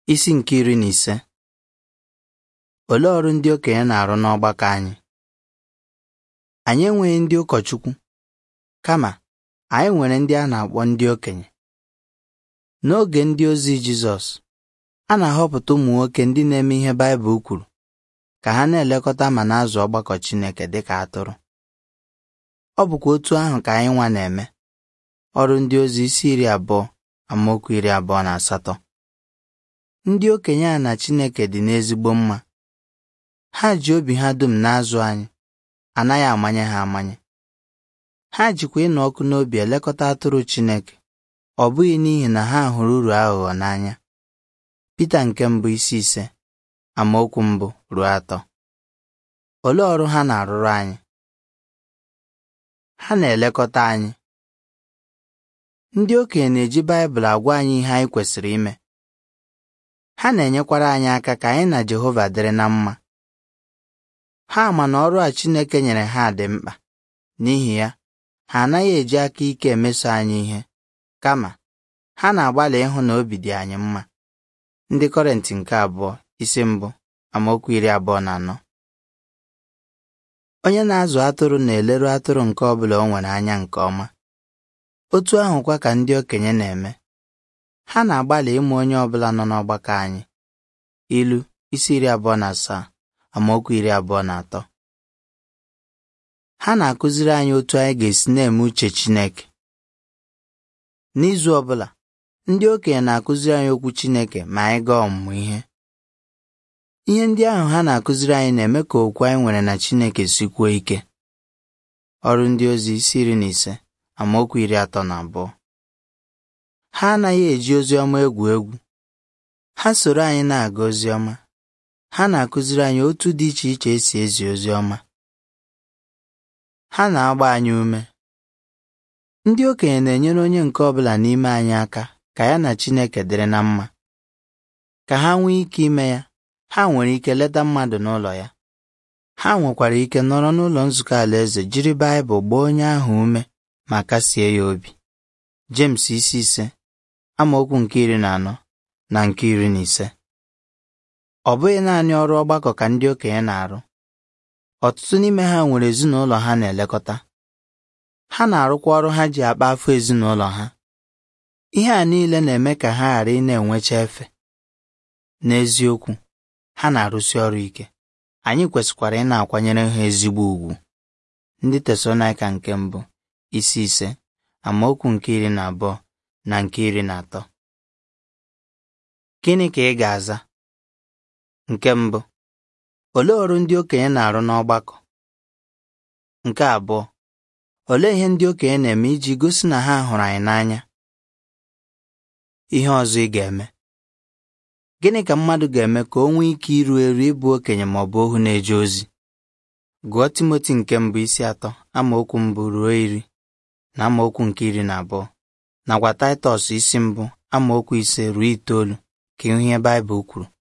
Isi nke iri na ise Olee ọrụ ndị okenye na-arụ n'ọgbakọ anyị? Anyị enweghị ndị ụkọchukwu, kama anyị nwere ndị a na-akpọ ndị okenye. N'oge ndị ozi Jizọs, a na-ahọpụta ụmụ nwoke ndị na-eme ihe Baịbụl kwuru ka ha na-elekọta ma na-azụ ọgbakọ Chineke dịka atụrụ. Ọ bụkwa otu ahụ ka anyị nwa na-eme. Ọrụ ndị ozi isi iri abụọ amaokwu iri abụọ na asatọ. Ndị okenye a na Chineke dị n'ezigbo mma. Ha ji obi ha dum na-azụ anyị, anaghị amanye ha amanye. Ha jikwa ịnụ ọkụ n'obi elekọta atụrụ Chineke, ọ bụghị n'ihi na ha hụrụ uru aghụghọ n'anya. Pita nke mbụ isi ise amaokwu mbụ ruo atọ. Olee ọrụ ha na-arụrụ anyị? Ha na-elekọta anyị. Ndị okenye na-eji Baịbụl agwa anyị ihe anyị kwesịrị ime. Ha na-enyekwara anyị aka ka anyị na Jehova dịrị na mma. Ha ma na ọrụ a Chineke nyere ha dị mkpa, n'ihi ya, ha anaghị eji aka ike emeso anyị ihe, kama ha na-agbalị ịhụ na obi dị anyị mma. Ndị Kọrentị nke abụọ isi mbụ amaokwu iri abụọ na anọ. Onye na-azụ atụrụ na-eleru atụrụ nke ọ bụla o nwere anya nke ọma. Otu ahụkwa ka ndị okenye na-eme. Ha na-agbalị ịmụ onye ọ bụla nọ n'ọgbakọ anyị. Ilu isi iri abụọ na asaa amaokwu iri abụọ na atọ. Ha na-akụziri anyị otu anyị ga-esi na-eme uche Chineke. N'izu ọ bụla, ndị okenye na-akụziri anyị okwu Chineke ma anyị gaa ọmụmụ ihe. Ihe ndị ahụ ha na-akụziri anyị na-eme ka okwu anyị nwere na Chineke sikwuo ike. Ọrụ ndị ozi isi iri na ise amaokwu iri atọ na abụọ. Ha anaghị eji ozi ọma egwu egwu. Ha soro anyị na-aga ozi ọma. Ha na-akụziri anyị otu dị iche iche esi ezi ozi ọma. Ha na-agba anyị ume. Ndị okenye na-enyere onye nke ọ bụla n'ime anyị aka ka ya na Chineke dịrị na mma. Ka ha nwee ike ime ya, ha nwere ike leta mmadụ n'ụlọ ya. Ha nwekwara ike nọrọ n'ụlọ nzukọ Alaeze jiri Baịbụl gbaa onye ahụ ume ma kasie ya obi. James isi ise amaokwu nke iri na anọ na nke iri na ise. Ọ bụghị naanị ọrụ ọgbakọ ka ndị okenye na-arụ. Ọtụtụ n'ime ha nwere ezinụlọ ha na-elekọta. Ha na-arụkwa ọrụ ha ji akpa afọ ezinụlọ ha. Ihe a niile na-eme ka ha ghara ị na-enwecha efe. N'eziokwu, ha na-arụsi ọrụ ike. Anyị kwesịkwara ị na-akwanyere ha ezigbo ùgwù. Ndị Tesalonaịka nke mbụ isi ise amaokwu nke iri na abụọ na nke iri na atọ. Gịnị ka ị ga-aza? Nke mbụ, olee ọrụ ndị okenye na-arụ n'ọgbakọ? Nke abụọ, olee ihe ndị okenye na-eme iji gosi na ha hụrụ anyị n'anya? Ihe ọzọ ị ga-eme. Gịnị ka mmadụ ga-eme ka o nwee ike iru eru ịbụ okenye ma ọ bụ ohu na-eje ozi? Gụọ Timoti nke mbụ isi atọ amaokwu mbụ ruo iri na amaokwu nke iri na abụọ nakwa Taịtọs isi mbụ amaokwu ise ruo itoolu ka ịhụ ihe Baịbụl kwuru.